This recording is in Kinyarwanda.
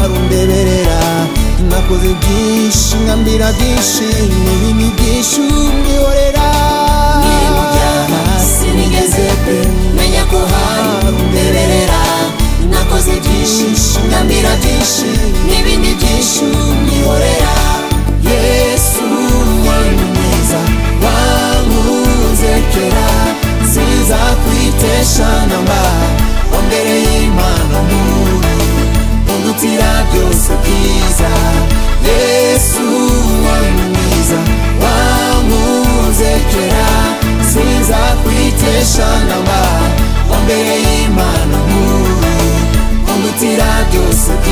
rundeberera nakoze byinshi nkambira byinshi n'ibindi byinshi umbihorera nimujyana sinigeze pe menya ko hari undeberera nakoze byinshi ngambira byinshi n'ibindi byinshi unyihorera yesu mwana mwiza wankunze kera siza kwitesha namba wambereye imana muntu undutira byose byiza yesu mwana mwiza wankunze kera siza kwitesha namba wambereye imana muntu undutira byose byiza